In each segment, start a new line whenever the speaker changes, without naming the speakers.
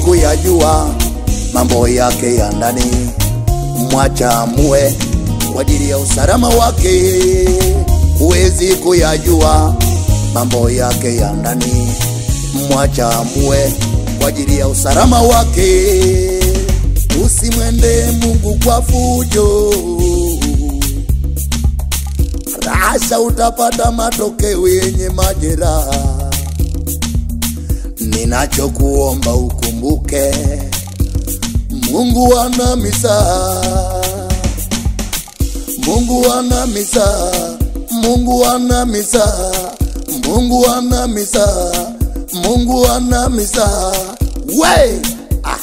kuyajua mambo yake ya ndani, mwacha amue kwa ajili ya usalama wake. Huwezi kuyajua mambo yake ya ndani, mwacha amue kwa ajili ya usalama wake. Usimwende Mungu kwa fujo, rasha utapata matokeo yenye majeraha. Ninachokuomba ukumbuke, Mungu ana misaa, Mungu ana misaa, Mungu ana misaa, Mungu ana misaa, Mungu ana misaa. We ah.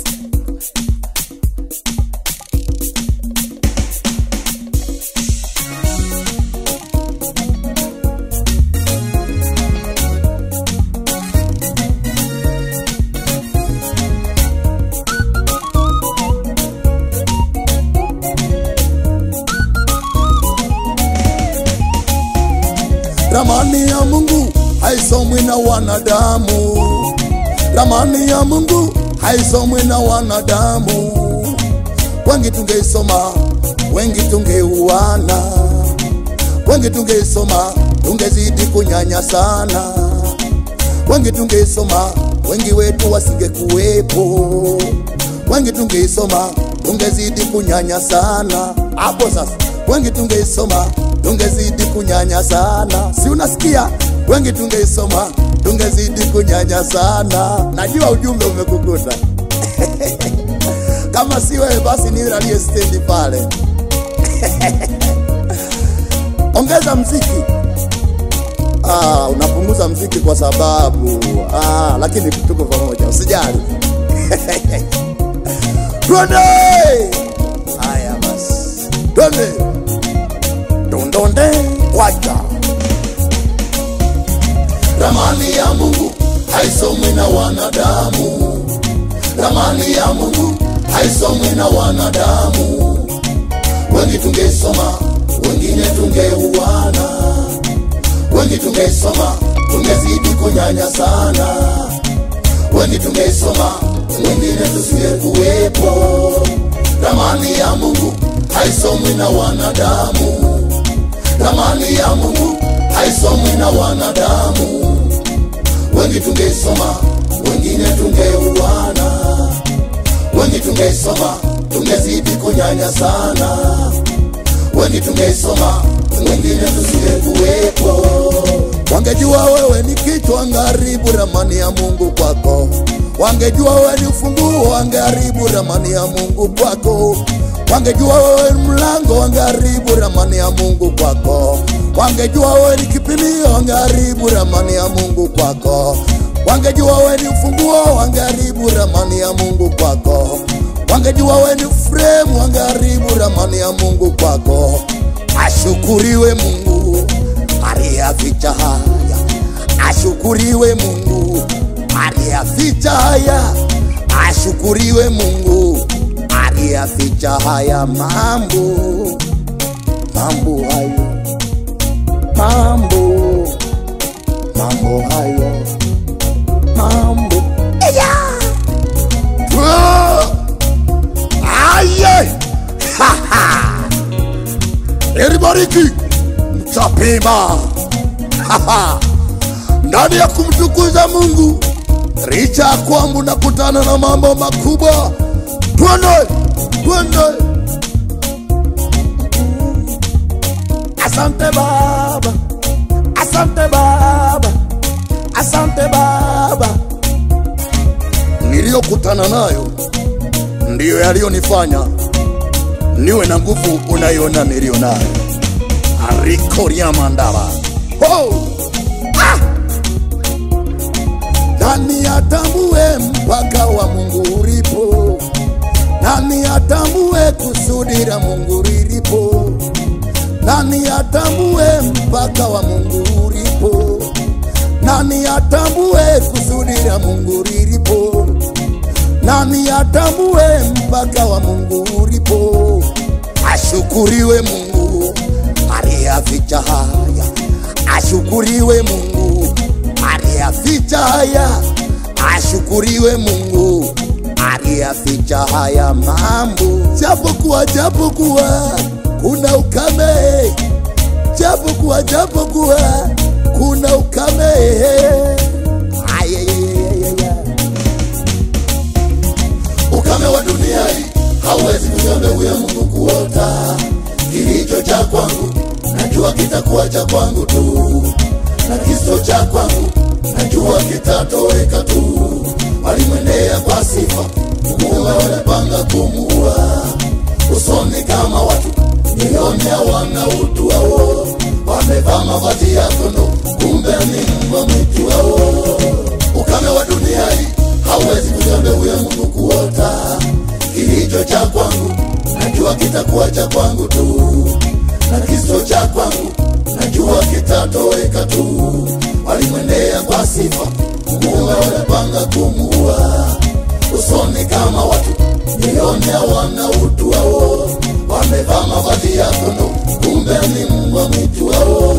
Ramani ya Mungu haisomwi na wanadamu, ramani ya Mungu haisomwi na wanadamu. Wengi tungeisoma, wengi tungeuana, wengi tungeisoma, tungezidi kunyanya sana, wengi tungeisoma, wengi wetu wasingekuwepo, wengi tungeisoma, tungezidi kunyanya sana. Hapo sasa, wengi tungeisoma, tungezidi kunyanya sana, si unasikia? Wengi tungeisoma, tungezidi kunyanya sana. Najua ujumbe umekukuta kama si wewe basi ni yule aliye stendi pale. Ongeza mziki. Ah, unapunguza mziki kwa sababu ah, lakini tuko pamoja, usijali. Twende! Haya basi, twende dondonde waja. Ramani ya Mungu haisomwi na wanadamu, ramani ya Mungu haisomwi na wanadamu. Wengi tungeisoma, wengine tungeuana, wengi tungeisoma, tungezidi kunyanya sana, wengi tungeisoma, wengine tusingekuwepo. Ramani ya Mungu haisomwi na wanadamu, ramani ya Mungu haisomwi na wanadamu. Wengi tungeisoma, wengine tungeuana, wengi tungeisoma, tungezidi kunyanya sana, wengi tungeisoma, wengine tusingekuwepo. Wangejua wewe ni kichwa, wangeharibu ramani ya Mungu kwako. Wangejua wewe ni ufunguo, wangeharibu ramani ya Mungu kwako. Wangejua wewe ni mlango, wangeharibu ramani ya Mungu kwako. Wangejua wewe ni kipimio, wangeharibu ramani ya Mungu kwako. Wangejua wewe ni ufunguo, wangeharibu ramani ya Mungu kwako. Wangejua wewe ni fremu, wangeharibu ramani ya Mungu kwako. Ashukuriwe Mungu aliyeficha haya, ashukuriwe Mungu aliyeficha haya, ashukuriwe Mungu aliyeficha haya mambo, mambo hayo, mambo, mambo hayo, mambo Eya! Twa! Aye! Ha, ha! Elibariki mtapima Ha, ha! ndani ya kumtukuza Mungu licha ya kwamba unakutana na mambo makubwa. Twende, twende. Asante Baba, asante Baba, asante Baba. Niliyokutana nayo ndiyo yaliyonifanya niwe na nguvu unayoona niliyo nayo. Arikoria mandaba oh! ah! Nani atambue mpaka wa Mungu ulipo? Nani atambue kusudi la Mungu lilipo? Nani atambue mpaka wa Mungu ulipo? Nani atambue kusudi la Mungu lilipo? Nani atambue mpaka wa Mungu ulipo? Ashukuriwe Mungu aliyeficha haya, ashukuriwe Mungu aliyeficha haya, ashukuriwe Mungu aliyaficha haya mambo, japokuwa japokuwa kuna ukame, japokuwa japokuwa kuna ukame. Ayayayayaya. Ukame wa dunia hii hauwezi kuzuia mbegu ya Mungu kuota. Kilicho cha kwangu najua kitakuwa cha kwangu tu, na kiso cha kwangu najua kitatoweka tu. Walimwendea kwa sifa, Mungu walipanga kumuua. Usoni kama watu milioni hawana utu wao, wamevaa mavazi ya kondoo, kumbe ni mbwa mwitu wao. Ukame wa dunia hii hauwezi kuzuia mbegu ya Mungu kuota. Kilicho cha kwangu najua kitakuwa cha kwangu tu, na kiso cha kwangu najua kitatoweka tu. Walimwendea kwa sifa, Mungu walipanga kumuua. Usoni kama watu milioni hawana utu wao, wamevaa mavazi ya kondoo, kumbe ni mbwa mwitu wao.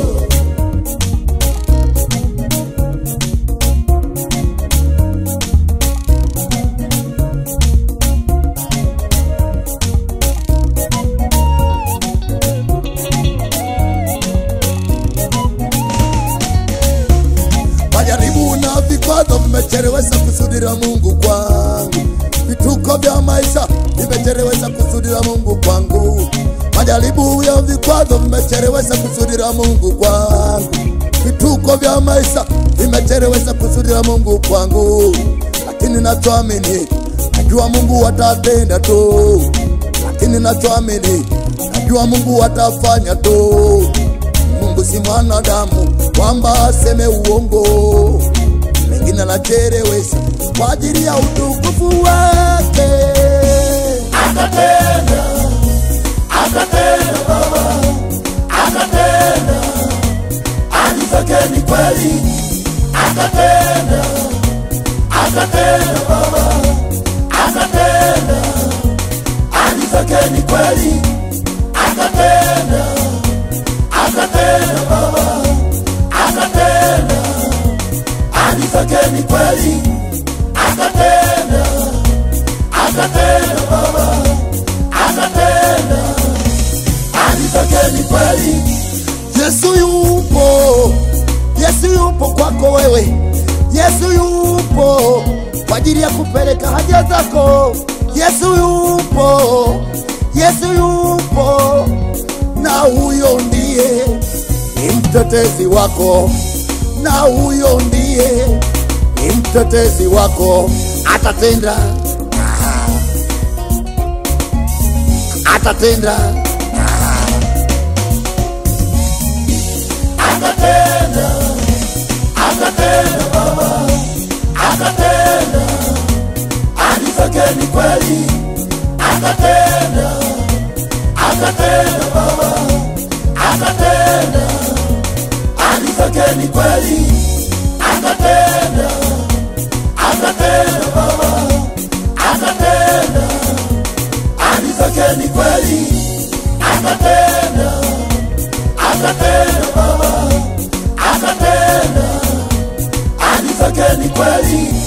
Majaribu na vikwazo vimechelewesha kusudi la Mungu kwangu, vituko vya maisha vimechelewesha kusudi la Mungu kwangu. Majaribu ya vikwazo vimechelewesha kusudi la Mungu kwangu, vituko vya maisha vimechelewesha kusudi la Mungu kwangu, lakini nachoamini najua Mungu atatenda tu, lakini nachoamini najua Mungu atafanya tu. Mungu si mwanadamu kwamba aseme uongo, mengine anachelewesha kwa ajili ya utukufu wake. Atatenda, atatenda Baba, atatenda, ahadi zake ni kweli. Atatenda, atatenda Baba, atatenda, ahadi zake ni kweli. Atatenda atatenda Baba, atatenda, ahadi zake ni kweli. Atatenda, atatenda Baba, atatenda, ahadi zake ni kweli. Yesu yupo, Yesu yupo kwako wewe, Yesu yupo kwa ajili ya kupeleka haja zako. Yesu yupo, Yesu yupo na huyo ndiye ni mtetezi wako, na huyo ndiye ni mtetezi wako. Atatenda, ah. atatenda, ah. atatenda, atatenda Baba, atatenda, ahadi zake ni kweli, atatenda atatenda Baba, atatenda, ahadi zake ni kweli. Atatenda, atatenda Baba, atatenda, ahadi zake ni kweli. Atatenda, atatenda Baba, atatenda, ahadi zake ni kweli.